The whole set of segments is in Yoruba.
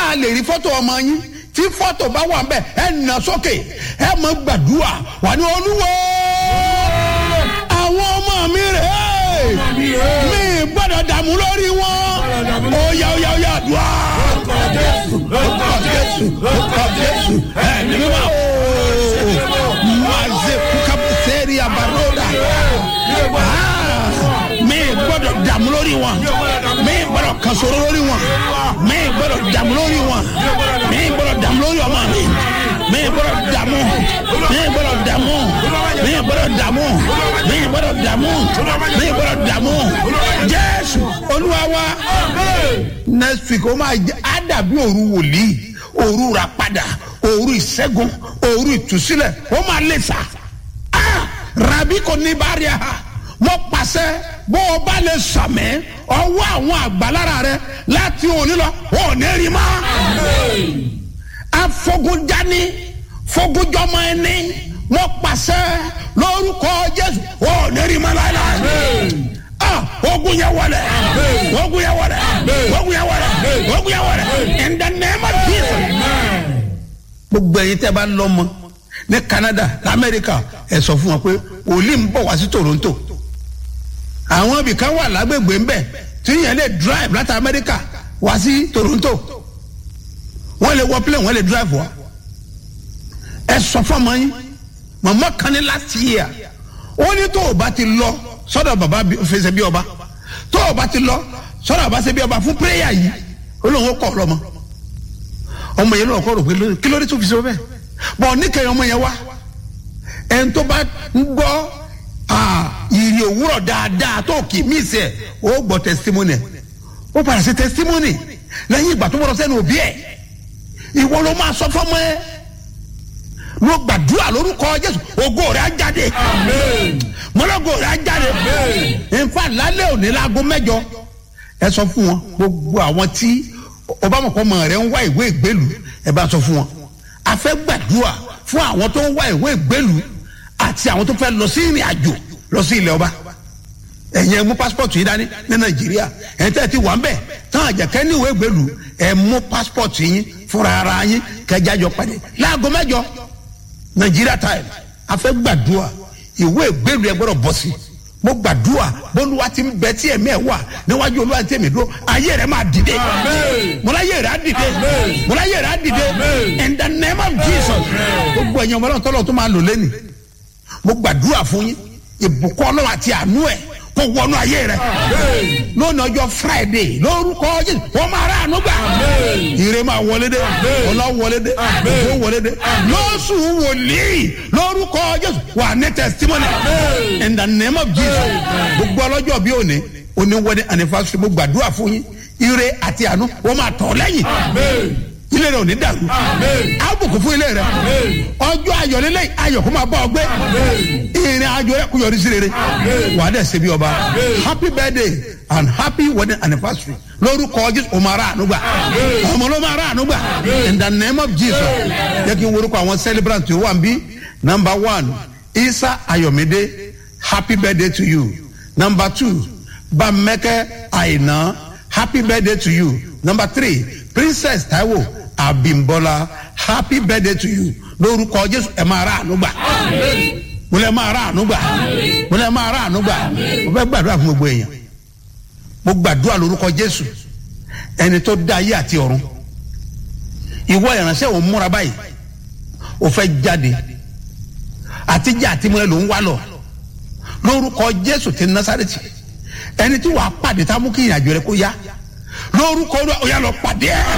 a lè rí fọ́tò ọmọ yín tí fọ́tò bá wà bẹ́ẹ̀ ẹ nà sókè ẹ mọ gbàdúrà wà ní olúwo àwọn ọmọ mi rè é mi gbọ́dọ̀ dààmú lórí wọn ó yá ó yá ó yá àdúrà lórúkọ jésù lórúkọ jésù ẹ ní mímọ́ o maze kukabu sẹ́ẹ̀rì àbáródà mi gbọ́dọ̀ dààmú lórí wọn mi gbọ́dọ̀ kasoro lórí wọn mi gbọ́dọ̀ dààmú lórí wọn mi gbọ́dọ̀ dààmú lórí ọmọ mi mi gbọ́dọ̀ dààmú mi gbọ́dọ̀ dààmú mi gbọ́dọ̀ dààmú mi gbọ́dọ̀ dààmú mi gbọ́dọ̀ dààmú jésù olúwa wa next week ó máa jẹ á dàbí òru wòlíì òru rà padà òru ìṣẹ́gun òru ìtúsílẹ̀ ó máa lè sà á rabi kò ní bá rí a mo pàṣẹ bó o bá lè sàmì ọwọ́ àwọn àgbàlára rẹ láti òní lọ ò ní rí ma. afogunjani fogunjọmọ ẹni mo pàṣẹ lórúkọ jésù ò ní rí ma láéláé. Ah, ogun yẹ wọlé ogun yẹ wọlé ogun yẹ wọlé ogun yẹ wọlé in the name of jesus. gbogbo ẹyin tẹ bá lọmọ ní canada lamẹrika ẹ sọ fún wọn pé òòlì ń bọ̀ wá sí toronto àwọn ibìkan wà lágbègbè ńbẹ tí yẹn lè drive láti amẹ́ríkà wá sí toronto wọ́n lè wọ plane wọ́n lè drive wá ẹ sọ fọmọ yín mọ̀mọ́ kan ní last year ó ní tó o bá ti lọ sọ́dọ̀ bàbá fẹsẹ̀ bí ọba tó o bá ti lọ sọ́dọ̀ bàbá fẹsẹ̀ bí ọba fún prayer yìí ó lóun ó kọ́ ọ lọ́mọ ọmọ yẹn lọ́kọ́ rò pé kí ló dé tó fi ṣe bẹ́ẹ̀ bọ̀ níkẹyìn ọmọ yẹn wá ẹni tó bá ń gbọ́ ìrì òwúrọ̀ dáadáa tó kì í mí sẹ̀ ó gbọ́ testimony ó padà sí testimony lẹ́yìn ìgbà tó bọ̀ sẹ́nu òbí ẹ̀ ìwọ ló máa sọ fọ́mọ ẹ ló gbàdúrà lórúkọ jésù ògo rẹ̀ á jáde mọ́lọ́gò rẹ̀ á jáde nfa lálẹ́ òní láago mẹ́jọ ẹ sọ fún wọn gbogbo àwọn tí ọbàmọ̀kọ́ mọ̀ rẹ̀ ń wá ìwé ìgbélú ẹ bá sọ fún wọn a fẹ́ gbàdúrà fún àwọn tó ń wá ìwé ìgbélú àti àwọn tó fẹ́ lọ sí ìrìn àjò lọ sí ilẹ̀ ọba ẹ̀yin ẹ mú pásítọ̀tù yìí dání ní nàìjíríà ẹ̀yin tẹ́ ẹ ti wà ń bẹ̀ tán àjẹkẹ́ ní ìwé ìgbélú ẹ mú pásítọ̀tù yín fúnra ara yín kẹjá jọ pàdé láago mẹ́jọ nàìjíríà táyì a fẹ́ gbàdúrà ìwé ìgbélú ẹ gbọ́dọ̀ bọ́ sí mo gbàdúrà bólúwa ti ń bẹ tí ẹ̀mí ẹ̀ wà níwájú olúwa tí èmi dúró ayé rẹ̀ máa dìde mọláyé rẹ̀ á dìde mọláyé rẹ̀ á dìde in the name of jesus gbogbo ẹ̀yin ọmọ ọlọ́run tọ́lọ́ tó máa lò lẹ́nu mo gbàdúrà fún yín ìbùkún ọlọ́run àti àánú ẹ̀ kó wọnú ayé rẹ̀ lónìí ọjọ́ friday lórúkọ jésù wọ́n máa rà àánú gbà ire máa wọlé dé ọlá wọlé dé ògbó wọlé dé lóṣù wòlíì lórúkọ jésù wà ní testimony in the name of jesus gbogbo ọlọ́jọ́ bí òní òní wọlé anniversary mo gbàdúrà fún yín ire àti àánú wọ́n máa tọ̀ lẹ́yìn ilé rẹ ò ní dàrú àbùkù fún ilé rẹ ọjọ́ ayọ̀lélẹ̀ ayọ̀ kó máa bọ̀ ọgbẹ́ ìrìn àjò rẹ kò yọrí sí rere wà á dẹ̀ ṣe bí ọba happy birthday and happy wedding anniversary lórúkọ jésù o máa ra àánú gbà ọmọ ló máa ra àánú gbà in the name of jesus jẹ́ kí n worúkọ àwọn celebrant tó wà ń bí number one isa ayọ̀mídé happy birthday to you number two bamẹ́kẹ́ àìná happy birthday to you number three princess taiwo abimbola happy birthday to you lórúkọ jésù ẹ máa ra àánú gbà mo lẹ máa ra àánú gbà mo lẹ máa ra àánú gbà mo fẹ́ gbàdúrà fún gbogbo èèyàn mo gbàdúrà lórúkọ jésù ẹni tó dá ayé àti ọ̀run ìwọ ìránṣẹ́ òun múra báyìí o fẹ́ jáde àtijọ́ àti mọ́ ẹ ló ń wá lọ lórúkọ jésù ti násàrètì ẹni tí wàá pàdé tá a mú kí ìrìnàjò rẹ kó yá lórúkọ ó yà lọ pàdé ẹ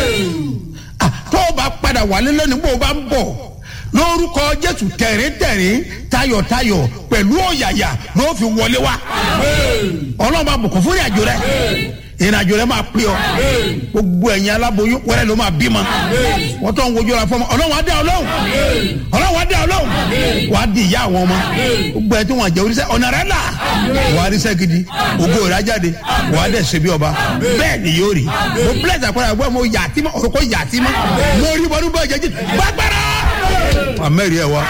tó o bá padà wálé lónìí bó o bá ń bọ̀ lórúkọ jésù tẹ̀ríntẹ̀rín tayọ̀tayọ̀ pẹ̀lú ọ̀yàyà ló fi wọlé wá ọlọ́run bá bùkún fún ìrìnàjò rẹ ìrìnàjò rẹ máa pè ọ gbogbo ẹ̀yin aláboyún wẹ́rẹ́ ló máa bímọ wọ́n tó ń wojú ọ̀la fọmọ ọlọ́run á dá ọlọ́run ọlọ́run á dá ọlọ́run wàá di ìyá àwọn ọmọ gbogbo ẹ̀ tí wọ́n jẹ́ oríṣẹ́ ọ̀nà rẹ̀ là wàá ríṣẹ́ gidi ògo rẹ̀ á jáde wàá dẹ̀ ṣe bí ọba bẹ́ẹ̀ ni yóò rí mo bless àpẹẹrẹ àgbẹ̀ mo yà á tí mọ́ orúkọ yà á tí mọ́ mo rí bọ́dún bọ́ọ̀ jẹ́jì gbàgbára àmẹ́rì ẹ̀ wá.